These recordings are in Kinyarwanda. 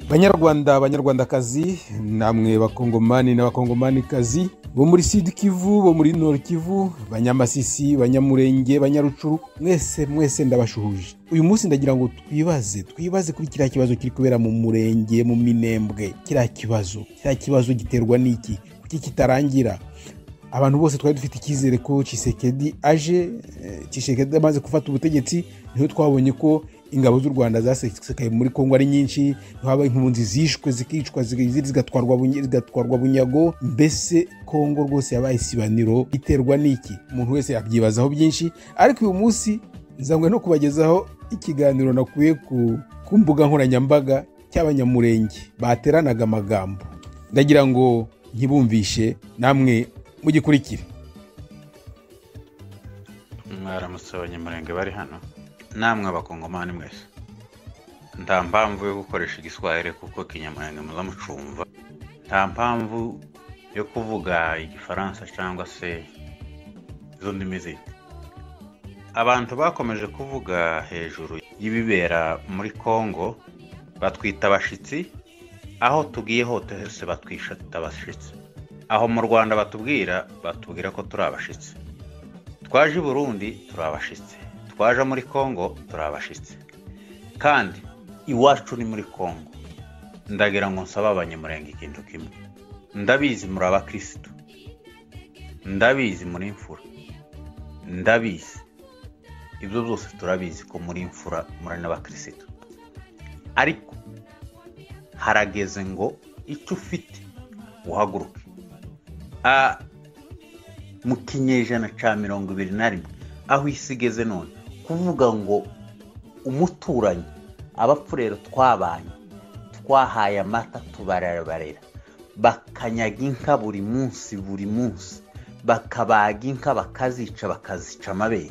banyarwanda banyarwandakazi namwe bakongomani n'abakongomanikazi bo muri sud kivu bo muri nord kivu banyamasisi banyamurenge banyarucuru mwese mwese ndabashuhuje uyu munsi ndagira ngo twibaze twibaze kuri kiriya kibazo kiri kubera mu murenge mu minembwe kiriya kibazo kiriya kibazo giterwa n'iki kuki kitarangira abantu bose twari dufite icyizere ko Tshisekedi aje Tshisekedi amaze gufata ubutegetsi niho twabonye ko ingabo z'u rwanda zasesekaye muri kongo ari nyinshi ntihabaye impunzi zishwe zikicwa zigatwarwa bunyago mbese kongo rwose yabaye isibaniro iterwa n'iki umuntu wese yakibyibazaho byinshi ariko uyu munsi nzanywe no kubagezaho ikiganiro nakuye ku mbuga nkoranyambaga cy'abanyamurenge bateranaga amagambo ndagira ngo ntibumvishe namwe mugikurikire mwaramutse abanyamurenge bari hano namwe abakongomani mwese nta mpamvu yo gukoresha igiswahili kuko kinyamurenge muzamucumva nta mpamvu yo kuvuga igifaransa cyangwa se izo ndimi zindi abantu bakomeje kuvuga hejuru y'ibibera muri kongo batwita abashyitsi aho tugiye hose batwishata abashyitsi aho mu rwanda batubwira batubwira ko turi abashyitsi twaje i burundi turi abashyitsi twaje muri kongo turi abashyitsi kandi iwacu ni muri kongo ndagira ngo nsabe abanyamurenge ikintu kimwe ndabizi muri abakirisitu ndabizi muri imfura ndabizi ibyo byose turabizi ko muri imfura muri n'abakirisitu ariko harageze ngo icyo ufite uhaguruke mu kinyejana cya mirongo ibiri na rimwe aho isi igeze none kuvuga ngo umuturanyi abapfurero twabanye twahaye amata tubarabarera bakanyaga inka buri munsi buri munsi bakabaga inka bakazica bakazica amabere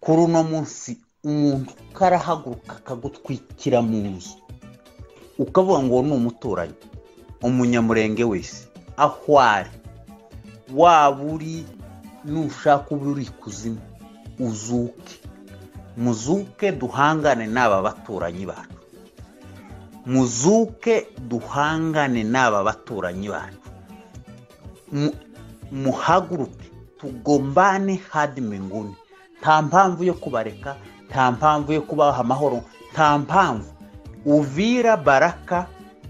kuri uno munsi umuntu karahaguruka akagutwikira mu nzu ukavuga ngo ni umuturanyi umunyamurenge wese aho ari waba uri nushaka uba uri kuzimu uzuke muzuke duhangane n'aba baturanyi bacu muzuke duhangane n'aba baturanyi bacu muhaguruke tugombane hadi minguni nta mpamvu yo kubareka nta mpamvu yo kubaha amahoro nta mpamvu uvira baraka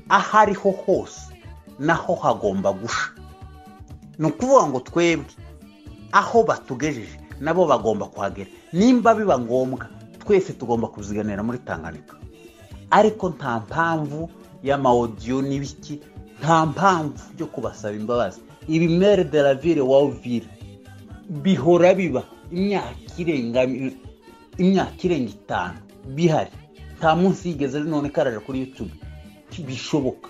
aho ariho hose naho hagomba gusha ni ukuvuga ngo twebwe aho batugejeje nabo bagomba kuhagera nimba biba ngombwa twese tugomba kuziganira muri tanganyika ariko nta mpamvu y'amawodiyo n'ibiki nta mpamvu yo kubasaba imbabazi ibimere de la ville wawuvire bihora biba imyaka irenga itanu bihari nta munsi yigeze none karaje kuri yutube ntibishoboka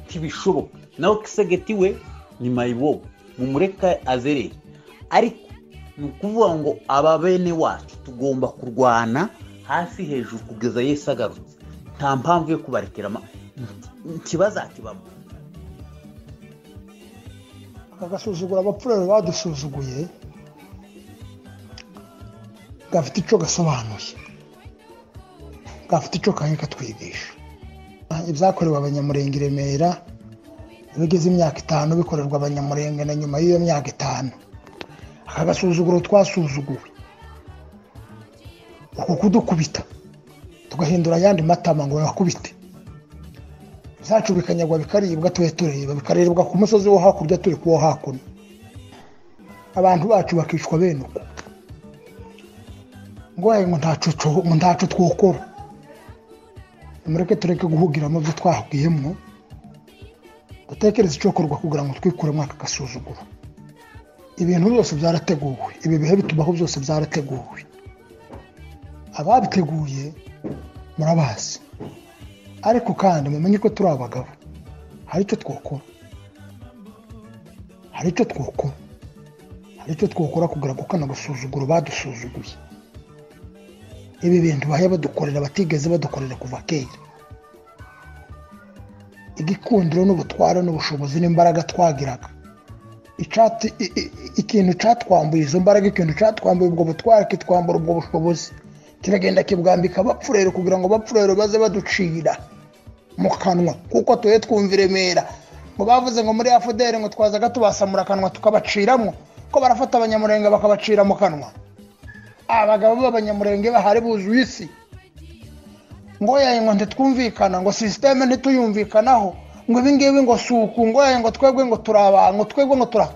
ntibishoboka nawe kisegeti we ni mayibobo mumureka azerere ariko ni ukuvuga ngo aba bene wacu tugomba kurwana hasi hejuru kugeza yesi agarutse nta mpamvu yo kubarekera ntibazakibamo agasuzugura abapfurere badusuzuguye gafite icyo gasobanuye gafite icyo kanya katwigisha ibyakorewe abanyamurenge i remera bigeze imyaka itanu bikorerwa abanyamurenge na nyuma y'iyo myaka itanu aka gasuzuguro twasuzuguwe uku kudukubita tugahindura ayandi matama ngo bakubite ibyacu bikanyagwa bikaribwa tube tureba bikarebwa ku musozi wo hakurya turi kuwo hakuno abantu bacu bakicwa bene uko ngo ntacu twokora mureke tureke guhugiramo ibyo twahugiyemo dutekereze icyo korwa kugira ngo twikuremo aka gasuzuguro ibintu byose byarateguwe ibi bihe bitubaho byose byarateguwe ababiteguye murabazi ariko kandi mumenye ko turi abagabo hari icyo twokora hari icyo twokora hari icyo twokora kugira ngo kano gasuzuguro badusuzuguye ibi bintu baheba badukorera batigeze badukorera kuva kera igikundiro n'ubutware n'ubushobozi n'imbaraga twagiraga ikintu cyatwambuye izo mbaraga ikintu cyatwambuye ubwo butware kitwambura ubwo bushobozi kiragenda kibwambika abapfurero kugira ngo abapfurero baze baducira mu kanwa kuko tuhe twumva i remera ngo bavuze ngo muri afuderi ngo twazaga tubasamura akanwa tukabaciramo ko barafata abanyamurenge bakabacira mu kanwa abagabo b'abanyamurenge bahari buzuye isi ngo yawe ngo ntitwumvikana ngo sisiteme ntituyumvikanaho ngo ibingibi ngo suku ngo yawe ngo twebwe ngo turaba ngo twebwe ngo tura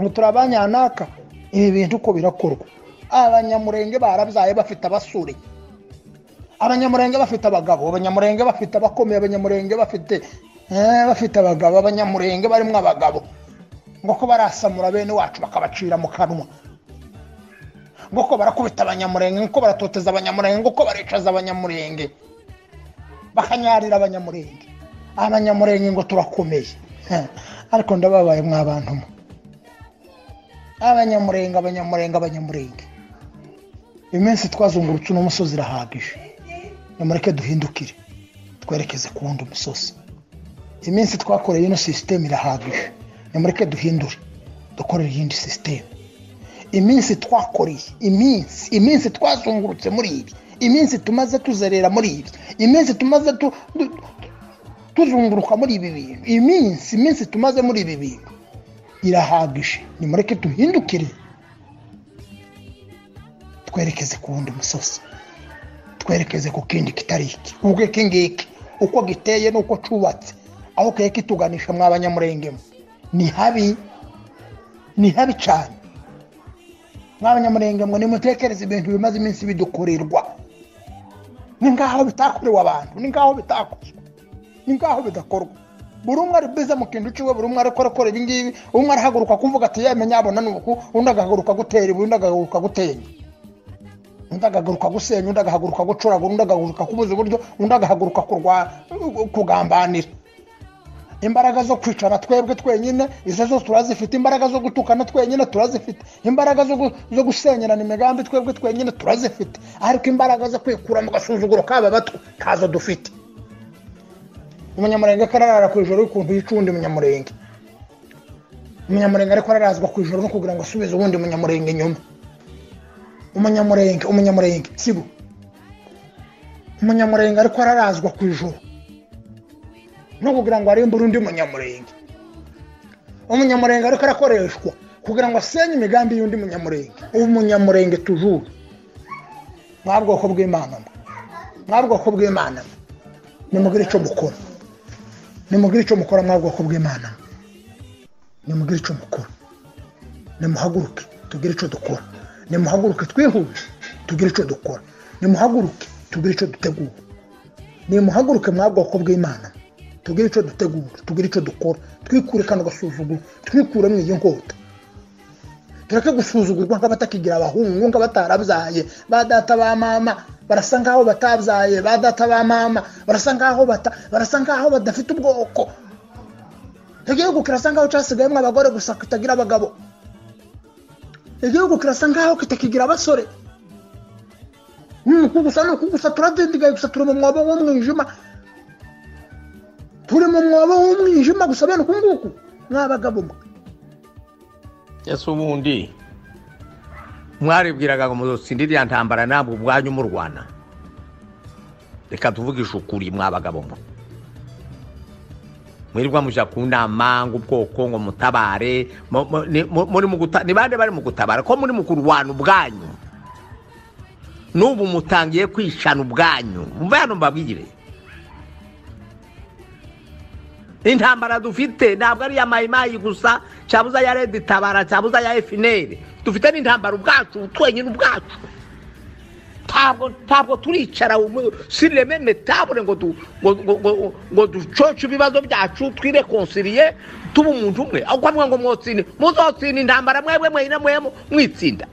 ngo turabanyanaka ibi bintu uko birakorwa abanyamurenge barabyaye bafite abasure abanyamurenge bafite abagabo abanyamurenge bafite abakomeye abanyamurenge bafite eh, bafite abagabo abanyamurenge barimo abagabo ngo ko barasamura bene wacu bakabacira mu kanwa ngo ko barakubita abanyamurenge ngo ko baratoteza abanyamurenge ngo ko baricaza abanyamurenge bakanyarira abanyamurenge abanyamurenge ngo turakomeye Eh, ariko ndababaye mwabantu mwe abanyamurenge abanyamurenge abanyamurenge iminsi twazungurutse uno musozi irahagije nimureke duhindukire twerekeze ku wundi musozi iminsi twakoreye ino sisiteme irahagije nimureke duhindure dukorere iyindi sisiteme iminsi twakoreye iminsi iminsi twazungurutse muri ibi iminsi tumaze tuzerera muri ibi iminsi tumaze tu- tu- tuzunguruka muri ibi bintu iminsi iminsi tumaze muri ibi bintu irahagije nimureke duhindukire twerekeze ku wundi musozi twerekeze ku kindi kitari iki ubwo iki ngiki uko giteye n'uko cyubatse aho keke kituganisha mwa banyamurengemo ni habi ni habi cyane mwa banyamurengemo nimutekereze ibintu bimaze iminsi bidukorerwa ni nk'aho bitakorewe abantu ni nk'aho bitakozwe ni nk'aho bidakorwa buri umwe ari bize mu kintu cy'iwe buri umwe arakora akora ibi ngibi umwe arahaguruka kuvuga ati yemenya yabona ni uku undi agahaguruka gutera ibuye undi agahaguruka gutenya undi agahaguruka gusenya undi agahaguruka gucuragura undi agahaguruka kubuza uburyo undi agahaguruka kurwa- kugambanira imbaraga zo kwicara twebwe twenyine izo zo turazifite imbaraga zo gutukana twenyine turazifite imbaraga zo gu- zo gusenyerana imigambi twebwe twenyine turazifite ariko imbaraga zo kwikura mu gasuzuguro k'aba bato ntazo dufite umunyamurenge kararara ku ijoro y'ukuntu yica uwundi munyamurenge umunyamurenge ariko ararazwa ku ijoro no kugira ngo asubize uwundi munyamurenge inyuma umunyamurenge umunyamurenge sibo umunyamurenge ariko ararazwa ku ijoro no kugira ngo arimbure undi munyamurenge umunyamurenge ariko arakoreshwa kugira ngo asenye imigambi y'undi munyamurenge umunyamurenge tujuru mwa bwoko bw'imana mwe mwa bwoko bw'imana mwe nimugire icyo mukora nimugire icyo mukora mwa bwoko bw'imana nimugire icyo mukora nimuhaguruke tugire icyo dukora nimuhaguruke twihuse tugire icyo dukora nimuhaguruke tugire icyo dutegura nimuhaguruke mwa bwoko bw'imana tugire icyo dutegura tugire icyo dukora twikure kano gasuzuguro twikure mu iyi nkota tureke gusuzugurwa nk'abatakigira abahungu nk'abatarabyaye ba data ba mama barasa nk'aho batabyaye ba data ba mama barasa nk'aho bata barasa nk'aho badafite ubwoko igihugu kirasa nk'aho cyasigayemo abagore gusa kitagira abagabo igihugu kirasa nk'aho kitakigira abasore ni uku gusa ni uku gusa turadindigaye gusa turi mu mwobo w'umwijima turi mu mwobo w'umwijima gusa bene uku nguku mw'abagabo mwe ese ubundi mwaribwiraga ngo muzosinde iriya ntambara ntabwo ubwanyu murwana reka tuvugishe ukuri mwabagabo mwe mwirirwa mujya ku nama ngo ubwoko ngo mutabare mu- mu- ni- mu- muri mu guta- ni bande bari mu gutabara ko muri mu kurwana ubwanyu n'ubu mutangiye kwishana ubwanyu mva hano mbabwire intambara dufite ntabwo ari iya mayimayi gusa cyabuza ya redi tabara cyabuza ya efineri dufite n'intambara ubwacu twenyine ubwacu ntabwo ntabwo turicara sireme metabure ngo du- ngo- ngo- ngo- ngo ducoce ibibazo byacu twirekonsiriye tuba umuntu umwe ahubwo mwe ngo mwotsinde muzotsinda intambara mwebwe mwenyine mwemu mwitsinda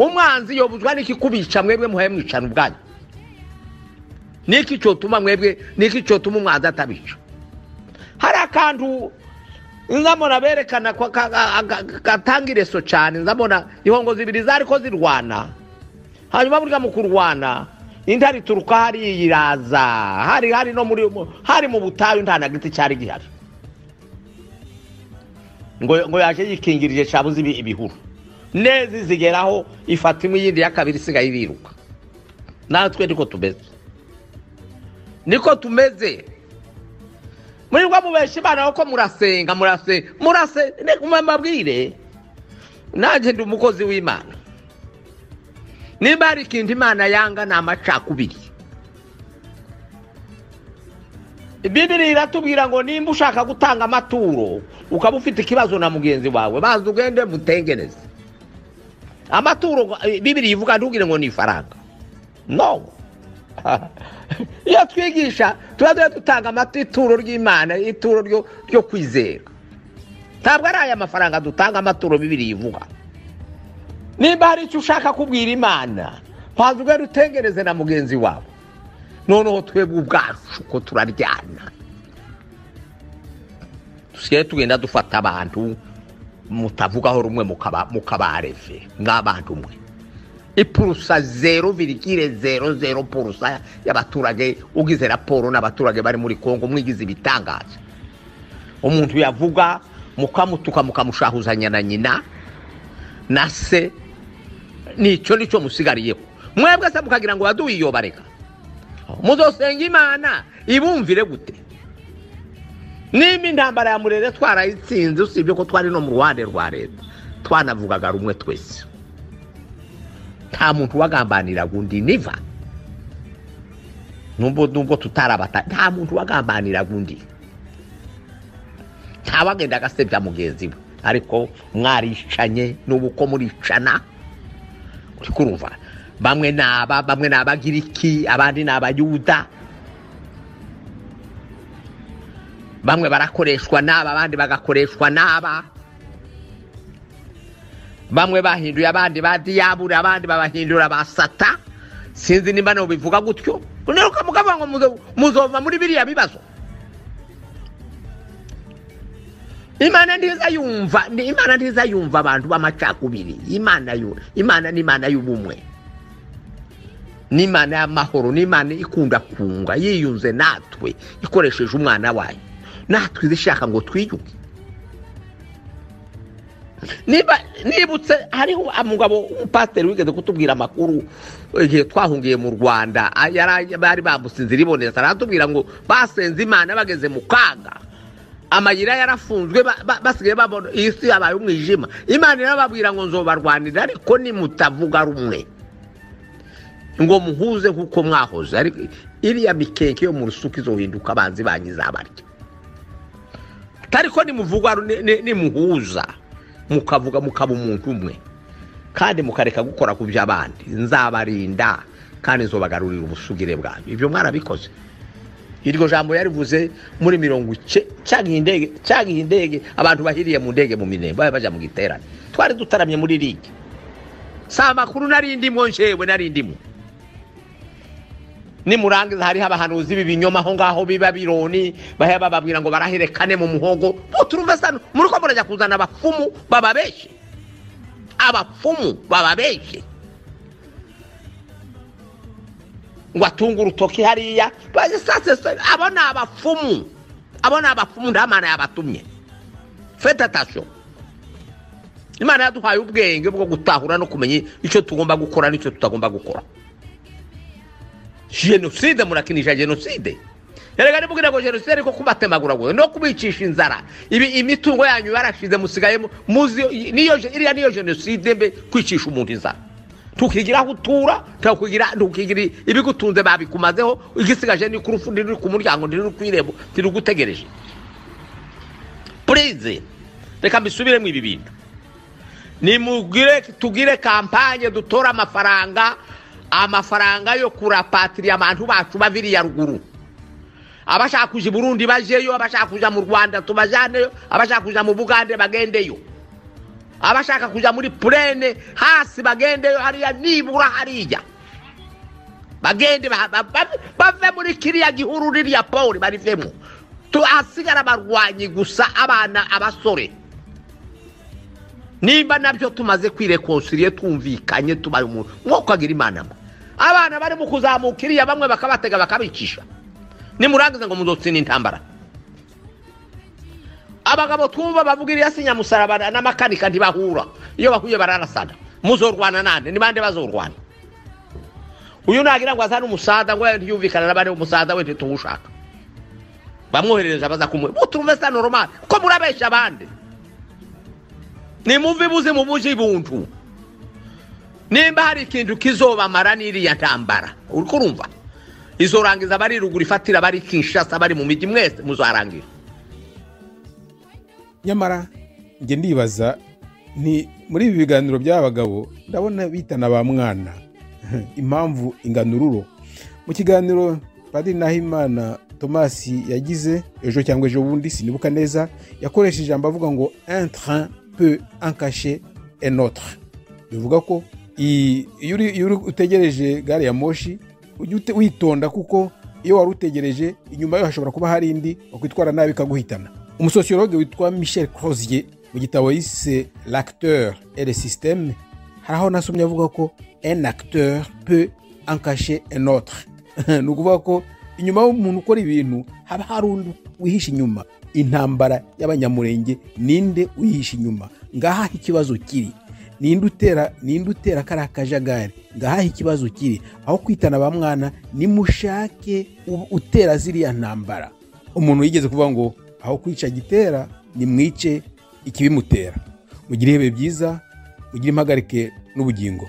umwanzi yobuzwa n'iki kubica mwebwe muhaye mwicana ubwanyu niki cyotuma mwebwe niki cyotuma umwanzi atabica hari akantu nzamona berekana ko ka- ka- ka- gatanga ireso cyane nzamona ihongo zibiri zari ko zirwana hanyuma burya mu kurwana inda rituruka hariya iraza hari hari no muri mu- hari mu butayu nta na giti cyari gihari ngo ngo yaje yikingirije cyabuze ibi- ibihuru neza zigeraho ifata imwe iyindi ya kabiri isigaye iriruka natwe niko tumeze niko tumeze murirwa mubesha imana kuko murasenga murase murase reka mubabwire nanjye ndi umukozi w'imana niba hari ikintu imana yanga ni amacakubiri bibiri iratubwira ngo nimba ushaka gutanga amaturo ukaba ufite ikibazo na mugenzi wawe baza ugende mutengeneze amaturo eh, bibiri ivuga ntugire ngo ni ifaranga no iyo twigisha tuba tuba dutanga amata ituro ry'imana ituro ryo- ryo kwizera ntabwo ari aya mafaranga dutanga amaturo bibiri ivuga nimba hari icyo ushaka kubwira imana ntabwo ugenda utengereze na mugenzi wawe noneho twebwe ubwacu ko turaryana dusigaye tugenda dufata abantu mutavugaho rumwe mukaba- mukabareve nk'abantu mwe ipurusa zero virigire zero zero purusa y'abaturage ugize raporo n'abaturage bari muri kongo mwigize ibitangaza umuntu yavuga mukamutuka mukamushahuzanya na nyina na se nicyo nicyo musigariyeho mwebwe se mukagira ngo baduyiyobareka muzosenga imana ibumvire gute nimba intambara ya murere twarayitsinze usibye ko twari no mu ruhande rwa leta twanavugaga rumwe twese nta muntu wagambaniraga undi niva nubwo nubwo tutarabata nta muntu wagambaniraga undi ntawagenda agasebya mugenzi we ariko mwaricanye n'ubu uko muricana uri kurumva bamwe ni aba bamwe ni abagiriki abandi ni abayuda bamwe barakoreshwa n'aba abandi bagakoreshwa n'aba bamwe bahinduye abandi ba diyabure abandi babahindura ba sata sinzi nimba nabo bivuga gutyo unaruka mukavuga ngo muzo- muzova muri biriya bibazo imana ntiza yumva ni- imana ntiza yumva abantu b'amacakubiri imana yu- imana ni imana y'ubumwe ni imana y'amahoro ni imana ikunda kunga yiyunze natwe ikoresheje umwana wayo natwe iza ishaka ngo twiyuge niba nibutse hariho umugabo umupasiteri wigeze kutubwira amakuru igihe twahungiye mu rwanda a- yari- bari bambutse inzira iboneza aratubwira ngo basenze imana bageze mu kaga amayira yarafunzwe ba- ba- basigaye babona iyi si yabaye umwijima imana irababwira ngo nzobarwanira ariko nimutavuga rumwe ngo muhuze nk'uko mwahoze ariko iriya mikeke yo mu rusuku izohinduka abanzi banyu izabarya ariko nimuvugwa ni- ni- nimuhuza mukavuga mukaba umuntu umwe kandi mukareka gukora ku by'abandi nzabarinda kandi nzobagarurira ubusugire bwanyu ibyo mwarabikoze iryo jambo yarivuze muri mirongo ice cyagiye indege cyagiye indege abantu bahiriye mu ndege mu minembe bari bajya mu giterane twari dutaramye muri ligi si amakuru nari ndimo njewe nari ndimo nimurangiza hariho abahanuzi b'ibinyoma aho ngaho biba bironi baheba bababwira ngo baraherekane mu muhogo muturumva sano muri ko murajya kuzana abapfumu bababeshe abapfumu bababeshe ngo atunge urutoki hariya basase abo ni abapfumu abo ni abapfumu nta mana yabatumye fete atasiyo imana yaduhaye ubwenge bwo gutahura no kumenya icyo tugomba gukora n'icyo tutagomba gukora jenoside murakinisha jenoside erega nimubwira ngo jenoside ariko kubatemagura ngo no kubicisha inzara ibi imitungo yanyu barashize musigaye mu- muzi niyo je- iriya niyo jenoside mbe kwicisha umuntu inzara tukigira aho utura tukigira tukigira ibigutunze babikumazeho igisigaje ni ku rufu ndiri ku muryango ndiri ku irembo ndiri gutegereje purize reka mbisubiremo ibi bintu nimugire tugire kampanye dutora amafaranga amafaranga yo kurapatiriya abantu bacu baviriya ruguru abashaka kuja i burundi bajeyo abashaka kuja mu rwanda tubajaneyo abashaka kuja mu bugande bagendeyo abashaka kuja muri purene hasi bagendeyo hariya nibura hariya bagende ba- ba- ba- bave muri kiriya gihuru ririya poli barivemo tuhasigara abarwanyi gusa abana abasore nimba nabyo tumaze kwirekonsiriye twumvikanye tubaye umuntu nk'uko agira imana mwe abana barimo kuzamuka iriya bamwe bakabatega bakabicisha nimurangiza ngo muzotsinda intambara abagabo twumva bavuga iriya si nyamusaraba n'amakanika ntibahura iyo bahuye bararasana muzorwana nande ni bande bazorwana uyu nagira ngo azane umusaza ngo ntiyumvikane n'abandi umusaza we ntituwushaka bamwoherereje baza kumuha mutumve sa noromani kuko murabeshya abandi nimumve ibuze mu buji buntu nimba hari ikintu kizobamara n'iriya ntambara uri kurumva izorangiza abari ruguru ifatira abari kinshasa abari mu mijyi mwese muzarangira nyamara njye ndibaza ni muri ibi biganiro by'aba bagabo ndabona bitana ba mwana impamvu inganururo mu kiganiro padiri nahimana tomasi yagize ejo cyangwa ejo bundi sinibuka neza yakoresheje ijambo avuga ngo train peu enkashe enotre bivuga ko i- iyo uri- iyo uri utegereje gare ya moshi ujye ute- witonda kuko iyo wari utegereje inyuma yayo hashobora kuba hari indi wakwitwara nabi ikaguhitana umusosiyologe witwa michel crozier mu gitabo yise l'acteur et le système hari aho nasomye avuga ko un acteur peut encacher un autre ni ukuvuga ko inyuma y'umuntu ukora ibintu haba hari undi wihishe inyuma intambara y'abanyamurenge ninde uyihishe inyuma ngaha aho ikibazo kiri ninde utera ninde utera kariya kajagari ngaha aho ikibazo kiri aho kwitana ba mwana nimushake u- utera ziriya ntambara umuntu yigeze kuvuga ngo aho kwica gitera nimwice ikibimutera mugire ibihe byiza mugire impagarike n'ubugingo